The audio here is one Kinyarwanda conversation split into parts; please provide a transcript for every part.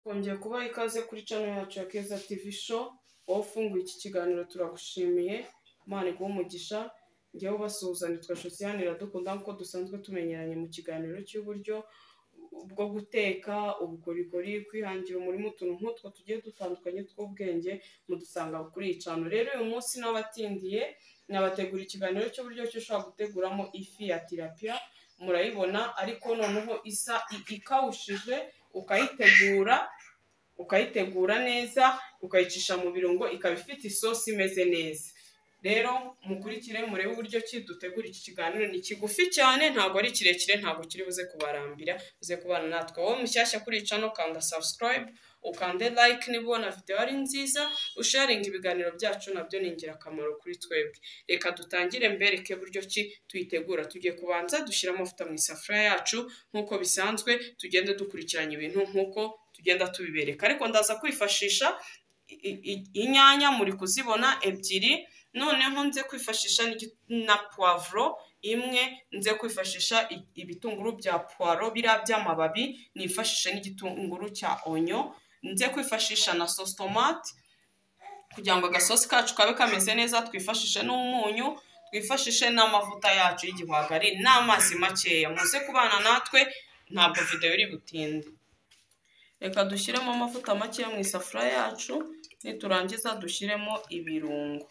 Kongeye kubaha ikaze kuri channel yacu ya Keza TV Show, wowe ufunguye iki kiganiro turagushimiye, Imana iguhe umugisha, njyewe ubasuhuza nitwa Josiane Iradukunda nk'uko dusanzwe tumenyeranye mu kiganiro cy'uburyo bwo guteka, ubukorikori, kwihangira umurimo, utuntu nk'utwo tugiye dutandukanye tw'ubwenge mudusanga kuri iyi channel. Rero uyu munsi nabatindiye, nabategura ikiganiro cy'uburyo ki ushobora guteguramo ifi ya tilapia, murayibona ariko noneho isa i- ikawushije, ukayitegura ukayitegura neza ukayicisha mu birungo ikaba ifite isosi imeze neza rero mukurikire murebe uburyo ki dutegura iki kiganiro ni kigufi cyane ntabwo ari kirekire ntabwo kiri buze kubarambira buze kubana natwe wowe mushyashya kuri iyi channel kanda subscribe ukande like niba ubona video ari nziza usharinga ibiganiro byacu nabyo ni ingirakamaro kuri twebwe reka dutangire mbereke buryo ki tuyitegura tugiye kubanza dushyira amavuta mu isafuriya yacu nk'uko bisanzwe tugenda dukurikiranya ibintu nk'uko tugenda tubibereka ariko ndaza kwifashisha i- i- i- inyanya muri kuzibona ebyiri noneho nze kwifashisha n'igi- na puwavuro imwe nze kwifashisha i- ibitunguru bya puwaro biriya by'amababi nifashishe n'igitunguru cya onyo nze kwifashisha na sositomati kugira ngo agasosi kacu kabe kameze neza twifashishe n'umunyu twifashishe n'amavuta yacu y'igihwagari n'amazi makeya muze kubana natwe ntabwo videwo iri butinde reka dushyiremo amavuta makeya mu isafuriya yacu niturangiza dushyiremo ibirungo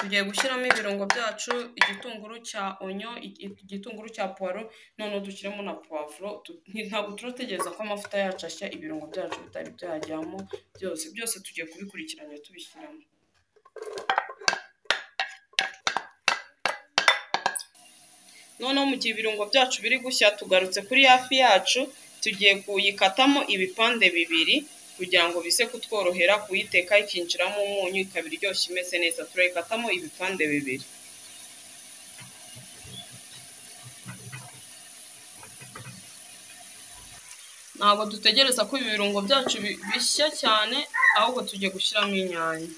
tugiye gushyiramo ibirungo byacu igitunguru cya onyo i- i- igitunguru cya puwaro noneho dushyiremo na puwavuro tu- nti- ntabwo turategereza ko amavuta yacu ashya ibirungo byacu bitari byajyamo byose byose tugiye kubikurikiranya tubishyiramo noneho mu gihe ibirungo byacu biri gushya tugarutse kuri hafi yacu tugiye kuyikatamo ibipande bibiri kugira ngo bize kutworohera kuyiteka ikinjiramo umunyu ikaba iryoshye imeze neza turayikatamo ibipande bibiri ntabwo dutegereza ko ibi birungo byacu bi- bishya cyane ahubwo tugiye gushyiramo inyanya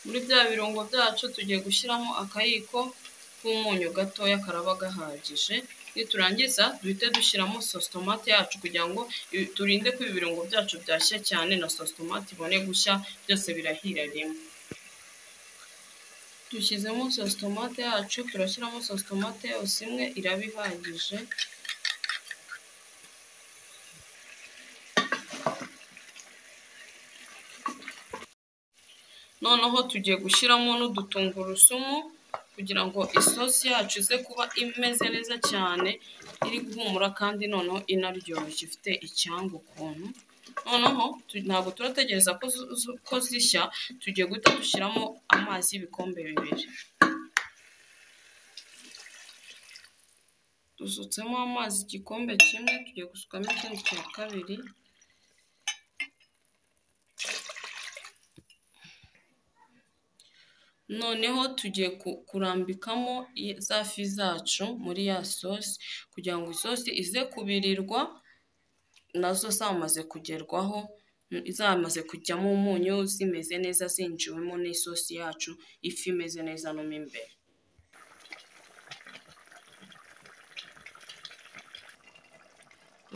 muri bya birungo byacu tugiye gushyiramo akayiko k'umunyu gatoya karaba gahagije niturangiza duhite dushyiramo sositomate yacu kugira ngo i- turinde ko ibi birungo byacu byashya cyane na sositomate ibone gushya byose birahira rimwe dushyizemo sositomate yacu turashyiramo sositomate yose imwe iraba ihagije noneho tugiye gushyiramo n'udutungurusumu kugira ngo isosi yacu ize kuba imeze neza cyane iri guhumura kandi noneho inaryoshye ifite icyanga ukuntu noneho tu- ntabwo turategereza ko zu- zu- ko zishya tugiye guhita dushyiramo amazi y'ibikombe bibiri dusutsemo amazi igikombe kimwe tugiye gusukamo ikindi cya kabiri noneho tugiye ku- kurambikamo i- za fi zacu muri ya sosi kugira ngo isosi ize kubirirwa nazo zamaze kugerwaho mm, zamaze kujyamo umunyu zimeze neza zinjiwemo n'isosi yacu ifi imeze neza no mo imbere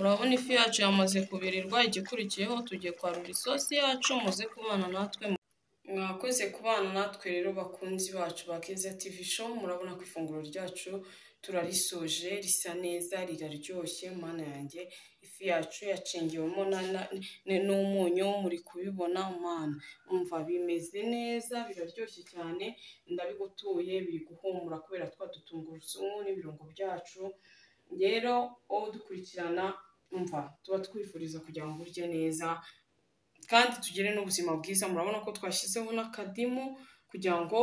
urabona ifi yacu yamaze kubirirwa igikurikiyeho tugiye kwarura isosi yacu muze kubana natwe mwakoze kubana natwe rero bakunzi bacu ba Keza TV show murabona ko ifunguro ryacu turarisoje risa neza riraryoshye mana yanjye ifi yacu yacengewemo na- na- n- n'umunyu muri kubibona mana umva bimeze neza biraryoshye cyane ndabigutuye biri guhumura kubera twa dutungurusumu n'ibirungo byacu rero wowe udukurikirana umva tuba twifuriza kugira ngo urye neza kandi tugire n'ubuzima bwiza murabona ko twashyizeho n'akadimu kugira ngo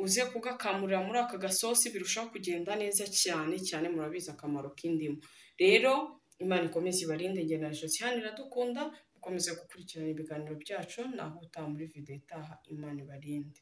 uze kugakamurira muri aka gasosi birushaho kugenda neza cyane cyane murabizi akamaro k'indimu rero imana ikomeze ibarinde ngendanjyo cyane iradukunda mukomeze gukurikirana ibiganiro byacu naho utaha muri video itaha imana ibarinde